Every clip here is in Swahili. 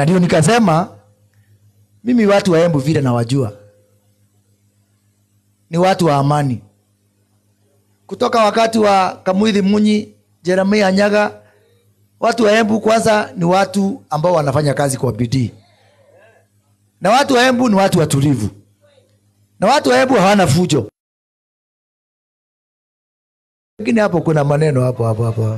na ndio nikasema mimi watu wa Embu vile nawajua ni watu wa amani kutoka wakati wa Kamwithi Munyi, Jeremia Nyaga. Watu wa Embu kwanza ni watu ambao wanafanya kazi kwa bidii, na watu wa Embu ni watu watulivu, na watu wa Embu hawana fujo. Lakini hapo kuna maneno hapo hapo hapo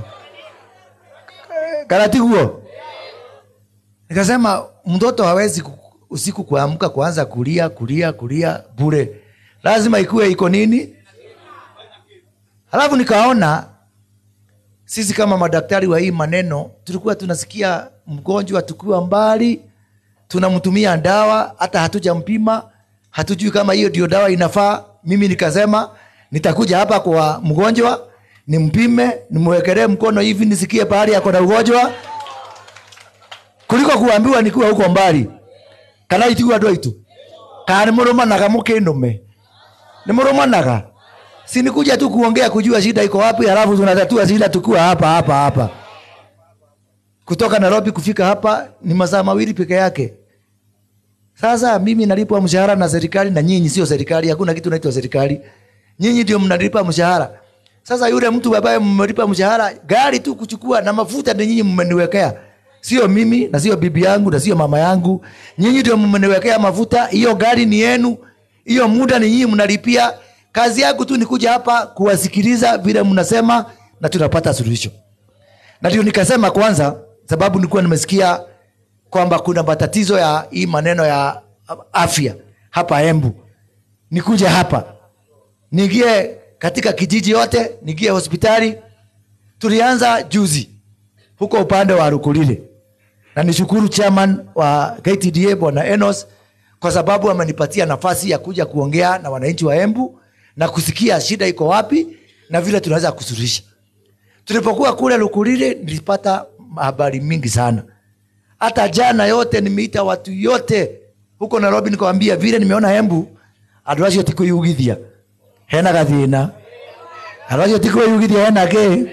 karatiguo, nikasema mtoto hawezi ku- usiku kuamka kuanza kulia kulia kulia bure, lazima ikuwe iko nini. Halafu nikaona sisi kama madaktari wa hii maneno tulikuwa tunasikia mgonjwa tukiwa mbali, tunamtumia dawa, hata hatujampima, hatujui kama hiyo ndio dawa inafaa. Mimi nikasema nitakuja hapa kwa mgonjwa nimpime, nimwekelee mkono hivi nisikie pahali ako na ugonjwa, kuliko kuambiwa nikiwa huko mbali. kana itigua andå aitå kana nä må rå managa må kä nå me nä må rå managa sinikuja tu kuongea kujua shida iko wapi halafu tunatatua shida tukiwa hapa hapa hapa kutoka nairobi kufika hapa ni masaa mawili peke yake sasa mimi nalipwa mshahara na serikali na nyinyi sio serikali hakuna kitu naitwa serikali nyinyi ndio mnalipa mshahara sasa yule mtu ambaye mmelipa mshahara gari tu kuchukua na mafuta ni nyinyi mmeniwekea sio mimi na sio bibi yangu na sio mama yangu nyinyi ndio mmeniwekea mafuta hiyo gari ni yenu hiyo muda ni nyinyi mnalipia kazi yangu tu ni kuja hapa kuwasikiliza vile mnasema na tunapata suluhisho na ndio nikasema kwanza sababu nilikuwa nimesikia kwamba kuna matatizo ya hii maneno ya afya hapa embu nikuja hapa niingie katika kijiji yote niingie hospitali tulianza juzi huko upande wa rukulile na nishukuru chairman wa ktda bwana enos kwa sababu amenipatia nafasi ya kuja kuongea na wananchi wa embu na kusikia shida iko wapi na vile tunaweza kusuluhisha tulipokuwa kule lukulile nilipata habari mingi sana hata jana yote nimeita watu yote huko nairobi nikawambia vile nimeona embu andå acio tikå hena gathina andå acio tikå hena kä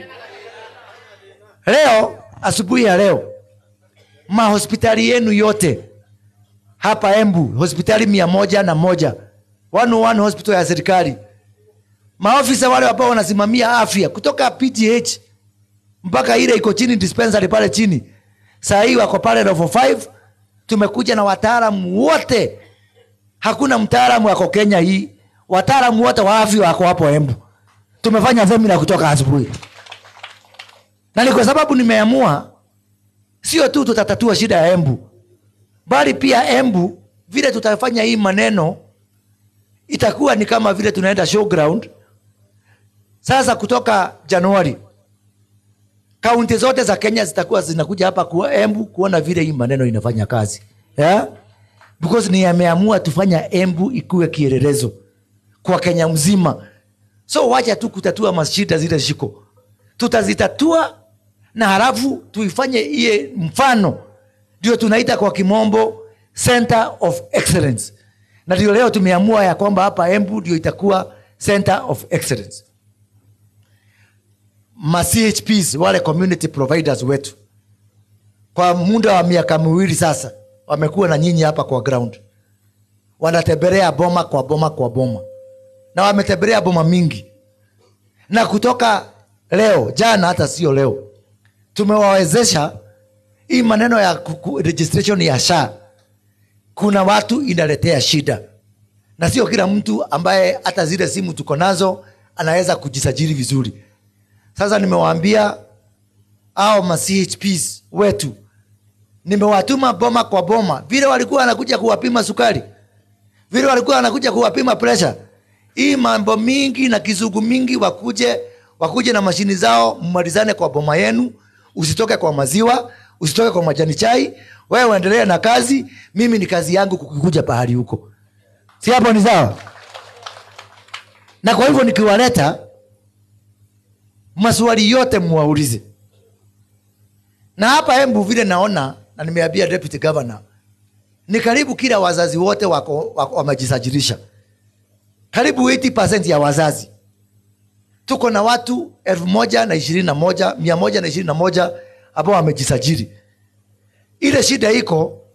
leo asubuhi ya leo mahospitali yenu yote hapa embu hospitali mia moja na moja one one hospital ya serikali maofisa wale ambao wanasimamia afya kutoka pgh mpaka ile iko chini dispensary pale chini saa hii wako pale level 5 tumekuja na wataalamu wote hakuna mtaalamu wako kenya hii wataalamu wote wa afya wako hapo embu tumefanya semina kutoka asubuhi na ni kwa sababu nimeamua sio tu tutatatua shida ya embu bali pia embu vile tutafanya hii maneno itakuwa ni kama vile tunaenda showground sasa kutoka januari kaunti zote za kenya zitakuwa zinakuja hapa kuwa embu kuona vile hii maneno inafanya kazi yeah? because ni ameamua tufanya embu ikuwe kielelezo kwa kenya mzima so wacha tu kutatua mashida zile shiko tutazitatua na halafu tuifanye iye mfano ndio tunaita kwa kimombo center of excellence na ndio leo tumeamua ya kwamba hapa embu ndio itakuwa center of excellence ma chps wale community providers wetu kwa muda wa miaka miwili sasa wamekuwa na nyinyi hapa kwa ground wanatembelea boma kwa boma kwa boma na wametembelea boma mingi na kutoka leo jana hata sio leo tumewawezesha hii maneno ya kuku, registration ya sha kuna watu inaletea shida na sio kila mtu ambaye hata zile simu tuko nazo anaweza kujisajili vizuri sasa nimewaambia au ma chps wetu nimewatuma boma kwa boma vile walikuwa wanakuja kuwapima sukari vile walikuwa wanakuja kuwapima presha hii mambo mingi na kizungu mingi wakuje wakuje na mashini zao mmalizane kwa boma yenu usitoke kwa maziwa usitoke kwa majani chai wewe uendelee na kazi mimi ni kazi yangu kukuja pahali huko si hapo ni sawa na kwa hivyo nikiwaleta maswali yote mwaulize na hapa embu vile naona na nimeambia deputy governor ni karibu kila wazazi wote wako, wako wamejisajilisha karibu 80 ya wazazi tuko na watu elfu moja na ishirini na moja mia moja na ishirini na moja ambao wamejisajili ile shida iko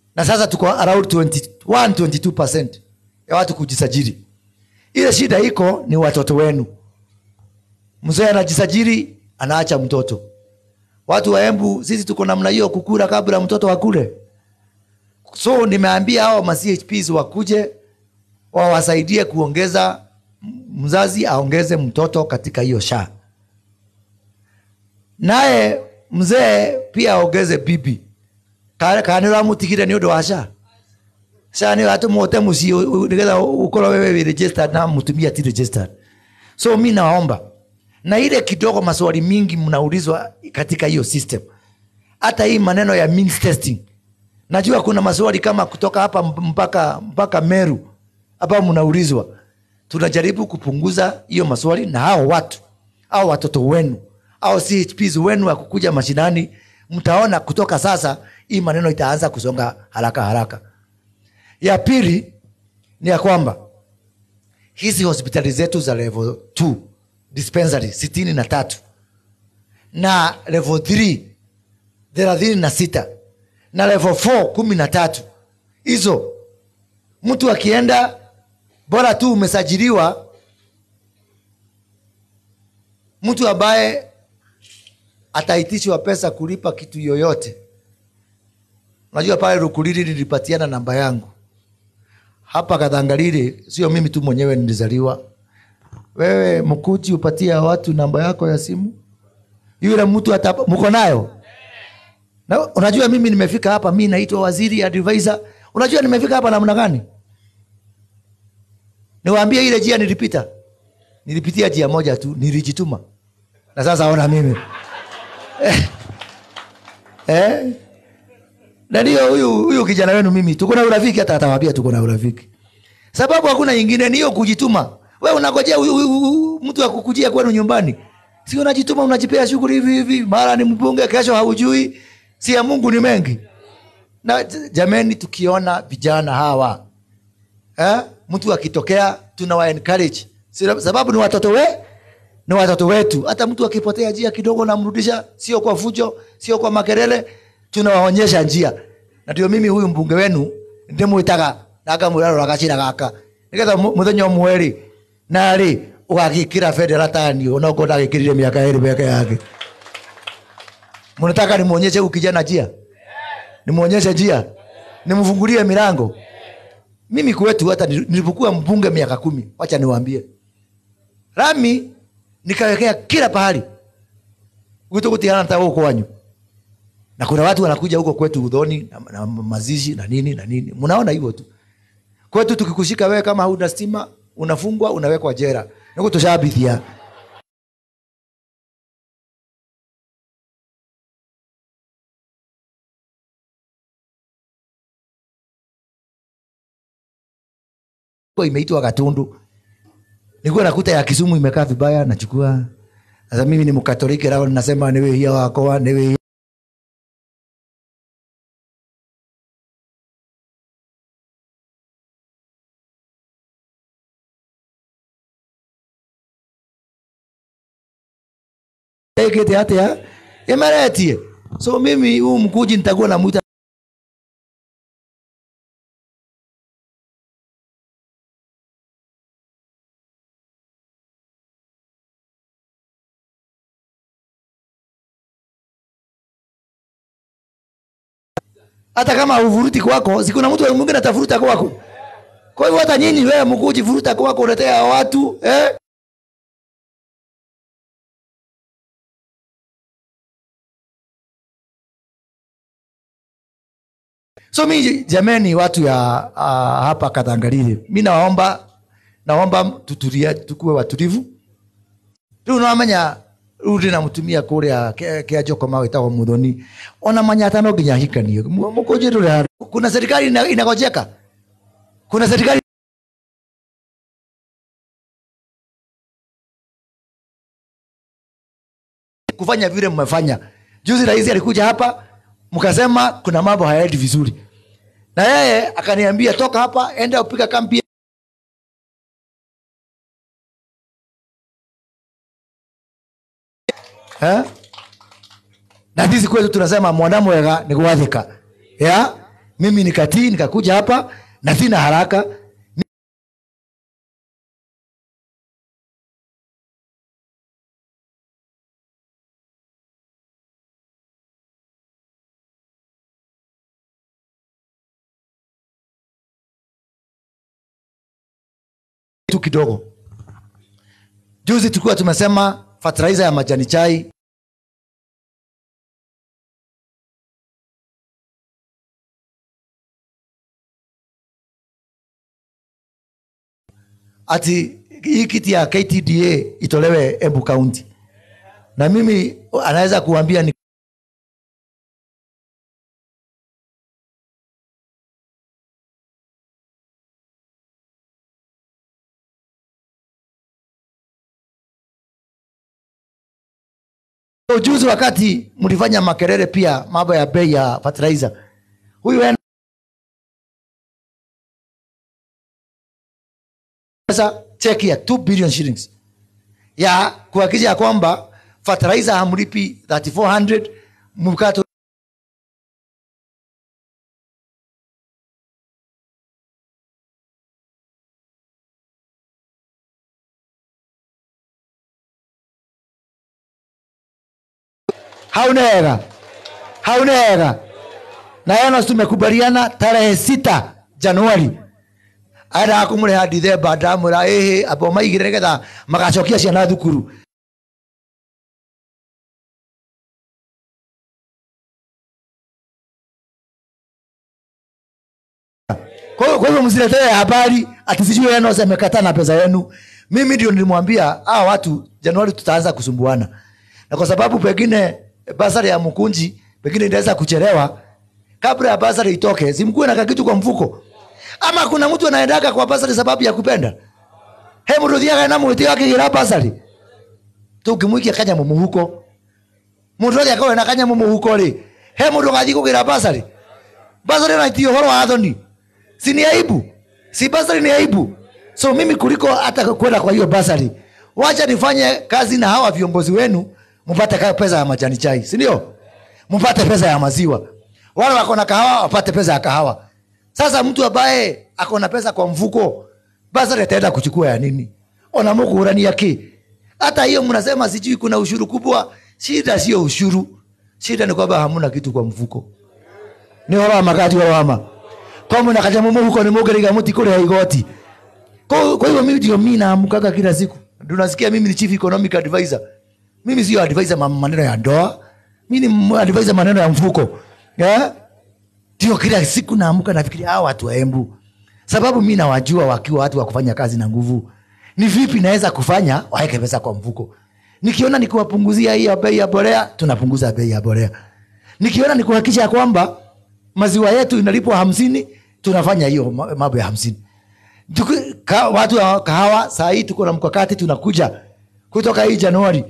na sasa tuko around 21 22 ya watu kujisajili ile shida iko ni watoto wenu mzee anajisajili anaacha mtoto watu wa embu sisi tuko namna hiyo kukura kabla mtoto akule so nimeambia hao ma chps wakuje wawasaidie kuongeza mzazi aongeze mtoto katika hiyo shaa naye mzee pia aongeze bibi kanä ramutigire nä å ndå wa ca ca nä atåmote må ciä nä getha å korwo wewe wĩ registered na mutumia ti registered so mi naomba na ile kidogo maswali mingi mnaulizwa katika hiyo system hata hii maneno ya means testing najua kuna maswali kama kutoka hapa mpaka mpaka meru ambayo mnaulizwa tunajaribu kupunguza hiyo maswali na hao watu au watoto wenu au chps wenu wa kukuja mashinani mtaona kutoka sasa hii maneno itaanza kusonga haraka haraka ya pili ni ya kwamba hizi hospitali zetu za level 2 dispensary sitini na tatu na level 3 thelathini na sita na level 4 kumi na tatu hizo mtu akienda bora tu umesajiliwa mtu ambaye ataitishwa pesa kulipa kitu yoyote unajua pale rukulili nilipatiana namba yangu hapa kadhangalili sio mimi tu mwenyewe nilizaliwa wewe mkuji upatia watu namba yako ya simu yule mtu hata mko nayo na, unajua mimi nimefika hapa mi naitwa waziri advisor unajua nimefika hapa namna gani niwaambie ile jia nilipita nilipitia jia moja tu nilijituma na sasa ona mimi eh, eh, na ndio huyu huyu kijana wenu mimi tuko na urafiki hata atawambia tuko na urafiki sababu hakuna nyingine ni hiyo kujituma we unagojea huyu- huyu- huyu mtu akukujia kwenu nyumbani si unajituma unajipea shughuli hivi hivi mara ni mbunge kesho haujui si ya mungu ni mengi na j- jameni tukiona vijana hawa eh? mtu akitokea tunawa encourage Si- sababu ni watoto we ni watoto wetu hata mtu akipotea njia kidogo namrudisha sio kwa fujo sio kwa makelele tunawaonyesha njia na ndio mimi huyu mbunge wenu ndimwitaga nakamwirarora gacira gaka nigetha mu- muthenya ũmwe rĩ narĩ ũgagĩkĩra bendera tani onokorwo ndagĩkĩrire mĩaka ĩrĩ mĩaka yake mnataka nimwonyeshe huyu kijana njia nimwonyeshe njia nimfungulie milango mimi kwetu hata nil- nilipokuwa mbunge miaka kumi wacha niwaambie rami nikawekea kila pahali gwitå gå tigana ta gå kwanyu na kuna watu wanakuja huko kwetu udhoni na, na mazishi na nini na nini mnaona hivyo tu kwetu tukikushika wewe kama hauna stima unafungwa unawekwa jera niguo tushabithia Kwa imeitwa gatundu nikuwa nakuta ya kisumu imekaa vibaya nachukua sasa mimi ni mkatoliki lao nasema niwe hia wakoa niwe hia ekete atia imeretie so mimi huu mkuji nitakuwa namwita hata kama uvuruti kwako sikuna mtu mwingine atafuruta kwako kwa hivyo hata nyinyi wewe mkuji vuruta kwako uletea watu eh? so mi jameni watu ya uh, hapa kadhangalili mi nawaomba naomba tutulia tukuwe watulivu riu nawamenya riu ndi namutumia kuria kia jokoma witagwo muthoni ona manyata no nginya hikanie mukunji nduri hari kuna serikali ina- inagojeka kuna serikali kufanya vile mmefanya juzi rais alikuja hapa mkasema kuna mambo hayaendi vizuri na yeye akaniambia toka hapa enda upiga kambi eh? na sisi kwetu tunasema mwana mwega ni gwathika ya mimi nikatii nikakuja hapa na sina haraka tu kidogo juzi tulikuwa tumesema fertilizer ya majani chai ati hii kiti ya ktda itolewe embu kaunti na mimi anaweza kuambia ni ujuzi wakati mlifanya makerere pia mambo ya bei ya fertilizer huyu en- pesa cheki ya 2 billion shillings ya kuhakikisha ya kwamba fertilizer hamlipi 3400 mkato hauna hela hauna hela na yana tumekubaliana tarehe sita januari ara kumũrĩha ndithemba ndamwĩra ĩhĩ amba maigĩre nĩgetha magacokia ciana thukuru kwa hiyo- kwa hivyo msiletee habari ati sijui Enos amekataa na pesa yenu mimi ndio nilimwambia hawa watu januari tutaanza kusumbuana na kwa sababu pengine basari ya mkunji pengine inaweza kuchelewa kabla ya basari itoke simkuwe na kakitu kwa mfuko ama kuna mtu anaendaga kwa basari sababu ya kupenda he mũndũ thiaga na mwĩtĩ akĩgĩra basari tũngĩmũikia kanyamũ mũhuko mũndũ othe akorwo na kanyamũ mũhuko rĩ he mũndũ gathiĩ kũgĩra basari basari naiti ũhoro wa thoni si ni aibu si basari ni aibu so mimi kuliko hata kwenda kwa hiyo basari wacha nifanye kazi na hawa viongozi wenu mpate ka- pesa ya majani chai si ndio mpate pesa ya maziwa wale wako na kahawa wapate pesa ya kahawa sasa mtu ambaye ako na pesa kwa mfuko basari ataenda kuchukua ya nini ona mũkũrania ki hata hiyo mnasema sijui kuna ushuru kubwa shida sio ushuru shida ni kwamba hamuna kitu kwa mfuko nä horo wa makati horo wama kwa mwä na kanyamå må huko nä må ngä må tikå rä ha igoti kwa kwa hivyo mimi ndio mi naamkaga kila siku Ndio nasikia mimi ni chief economic advisor mimi sio advisor ma- maneno ya ndoa mi ni m- advisor maneno ya mfuko yeah? ndio kila siku naamka nafikiria hawa watu wa Embu, sababu mi nawajua wakiwa watu wa kufanya kazi na nguvu. Ni vipi naweza kufanya waweke pesa kwa mfuko? Nikiona nikiwapunguzia hii ya bei ya borea, tunapunguza bei ya borea. Nikiona ni kuhakikisha ya kwamba maziwa yetu inalipwa hamsini, tunafanya hiyo ma- mambo ya hamsini. Tuki- ka- Watu wa kahawa saa hii tuko na mkakati, tunakuja kutoka hii Januari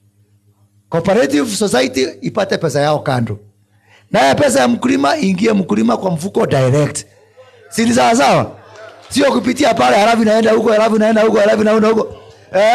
cooperative society ipate pesa yao kando naye pesa ya mkulima ingie mkulima kwa mfuko direct si ni sawa sawa sio kupitia pale halafu inaenda huko halafu inaenda huko halafu inaenda huko eh?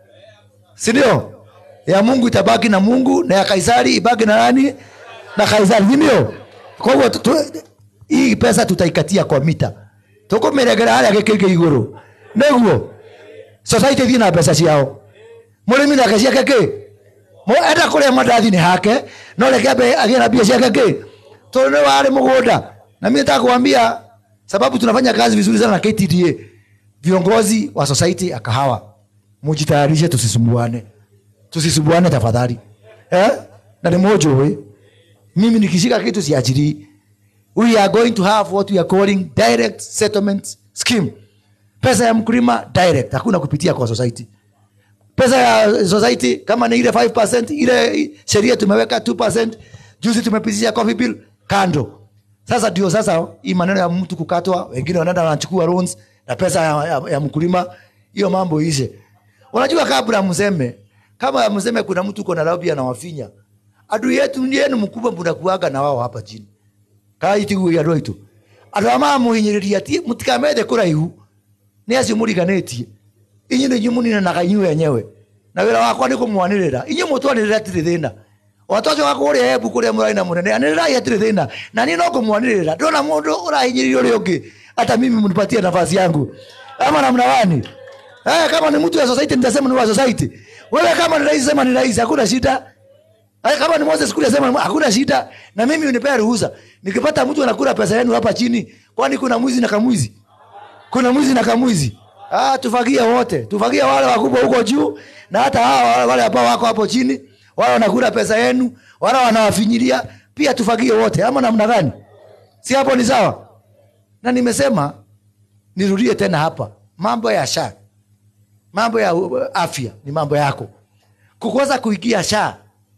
si ndio ya mungu itabaki na mungu na ya kaisari ibaki na nani na kaisari si ndio kwa hivyo tu- tu- hii pesa tutaikatia kwa mita tukumiregera haria gikige iguru niguo society thie na mbeca ciao murimi nake ciake ki Mo- enda kuria mandathi ni hake no reke ambe agie na mbia ciake ki tondu ni wari mugunda na mimi nataka kuambia sababu tunafanya kazi vizuri sana na KTDA viongozi wa society ya kahawa mujitayarishe tusisumbuane tusisumbuane tafadhali eh? na ni mojo mimi nikishika kitu siachirii we are going to have what we are calling direct settlement scheme pesa ya mkulima direct hakuna kupitia kwa society pesa ya society kama ni ile 5% ile sheria tumeweka 2% juzi tumepitisha coffee bill kando sasa ndio sasa hii maneno ya mtu kukatwa wengine wanaenda wanachukua loans na pesa ya, ya, ya mkulima hiyo mambo ishe unajua kabla mseme kama mseme kuna mtu uko Nairobi anawafinya adui yetu ni yenu mkubwa mnakuaga na wao hapa chini kaitiguia andå aitå andå a mamuhinyä rä ria må tikamethe kå raihu nä acio må riganä inyuä nä inyuä må ninanaga inyuä enyewe na wä ra wakwa nä kå mwanä rä ra inyuä må twanä rä ra tirä thä na watoco wakuria ebu kuria murai na munene anirirai hatiri thina na ni no kumwanirira ndona mundu urahinyiriria uria ungi hata mimi mnipatie nafasi yangu ama namna gani eh, kama ni mtu wa society nitasema ni wa society wewe kama ni rais sema ni rais hakuna shida Eh, kama ni Moses kule sema hakuna shida na mimi unipea ruhusa nikipata mtu anakula pesa yenu hapa chini kwani kuna mwizi na kamwizi kuna mwizi na kamwizi ah, tufagie wote tufagie wale wakubwa huko juu na hata hawa wale ambao wako hapo chini wale wanakula pesa yenu wale wanawafinyilia pia tufagie wote ama namna gani si hapo ni sawa na nimesema nirudie tena hapa mambo ya sha mambo ya uh, afya ni mambo yako kukosa kuingia sha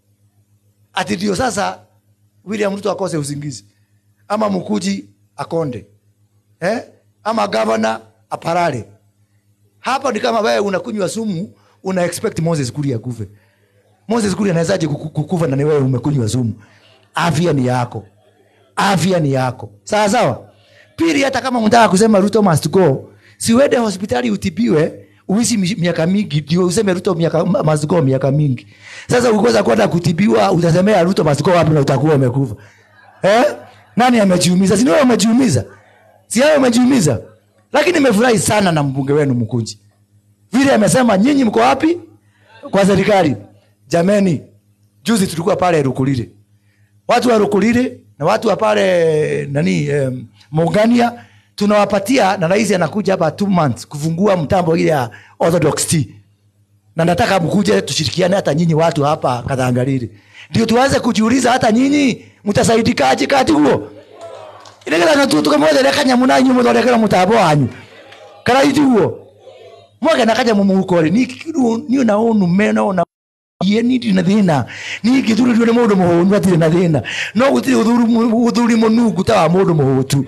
ati ndio sasa william ruto akose usingizi ama mkuji akonde eh? ama gavana aparare hapa ni kama wewe unakunywa sumu una expect moses kuli akufe moses kuli anawezaje kuku- kukufa na ni wewe umekunywa sumu afya ni yako afya ni yako sawa sawa pili hata kama unataka kusema ruto must go siwende hospitali utibiwe uishi mi- miaka mingi ndio useme ruto miaka, must go miaka mingi sasa ukikosa kwenda kutibiwa utasemea ruto must go wapi na utakuwa umekufa eh? nani amejiumiza si ni wewe umejiumiza si wewe umejiumiza lakini nimefurahi sana na mbunge wenu mkunji vile amesema nyinyi mko wapi kwa serikali jameni juzi tulikuwa pale rukulile watu wa rukulile na watu wa pale nani eh, Mungania tunawapatia na rais anakuja hapa two months kufungua mtambo ile ya Orthodox tea na nataka mkuje tushirikiane hata nyinyi watu hapa Kathangariri ndio tuanze kujiuliza hata nyinyi mtasaidikaje kati huo ilegera tu tukamwethere kanyamu nanyu muthondekera mutambo wanyu kana iti huo mwage na kanyamu muhukori ni ni una unu mena una ye ni ndi na thina ni ngithuririo ni mundu muhunu atire na thina no gutiri uthuri uthuri munungu ta wa mundu muhutu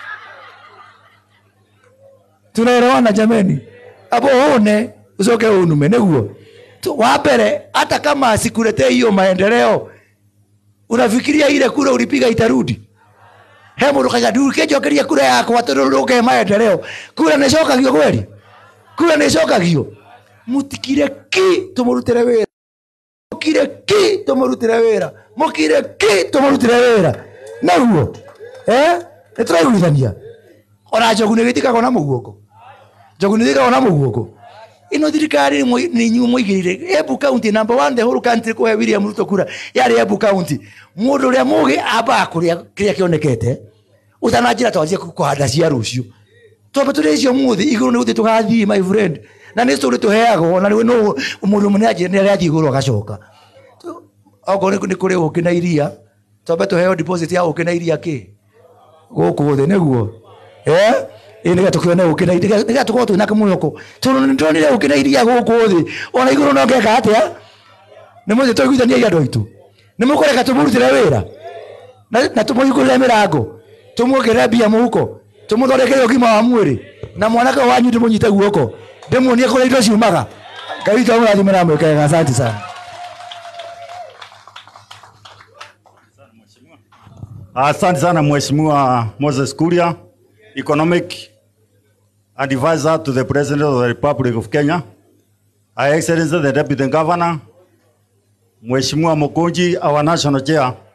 tunaelewana jameni abo une ucoke unume niguo Tu- wa mbere hata kama sikuletee hiyo maendeleo unafikiria ile kura ulipiga itarudi he mundu kaga ndũkĩnjokeria kura yakwa tondũ ndũke maendeleo kura nĩcokagio kweli kura nĩcokagio mũtikire ki tũmũrutĩre wĩra mũkire ki tũmũrutĩre wĩra mũkire ki tũmũrutĩre wĩra naguo eh? nĩtũraiguithania ona njogu nĩgĩtikagwo na mũguongo njogu nĩgĩtikagwo na mũguongo ino thirikari nĩ inyuĩ mũigĩrĩire embu county number one the whole country kũhe william ruto kura yarĩ embu county mũndũ ũrĩa mũgĩ ambaga kũrĩa kĩrĩa kĩonekete ũtananjĩra twanjie kũhanda cia rũciũ twambe tũrĩ icio mũthĩ igũrũ nĩ gũthiĩ tũgathiĩ my friend na nĩ tũrĩ tũheagwo na nĩ no mũndũ mũnene nĩ arathiĩ igũrũ agacoka okorwo nĩ kũrĩ ũkĩ na iria twambe tũheo deposit ya ũkĩ na iria kĩ gũkũ thĩ nĩguo Eh? ĩ nĩgetha tũkĩone ũkĩ na iria nĩgetha tũkorwo twĩna kamwĩhoko tondũ nĩ ndonire ũkĩ na iria gũkũ thĩ ona igũrũ no ngeka atĩa nĩ mũthĩ tũiguithaniai andũ aitũ nĩ mũkũreka tũmũrutĩre wĩra na na tũmũhingũrĩre mĩrango tũmuongerere mbia mũhuko tũmũthondekere ũgima wa mwĩrĩ na mwanake wanyu ndĩmũnyite guoko ndĩmuonie kũrĩa indo ciumaga ngai witũ amũrathime na mwĩkega asanti sana Asante sana Mheshimiwa Moses Kuria, Economic Advisor to the President of the Republic of Kenya, Her Excellency the Deputy Governor, Mheshimiwa Mokonji, our National Chair,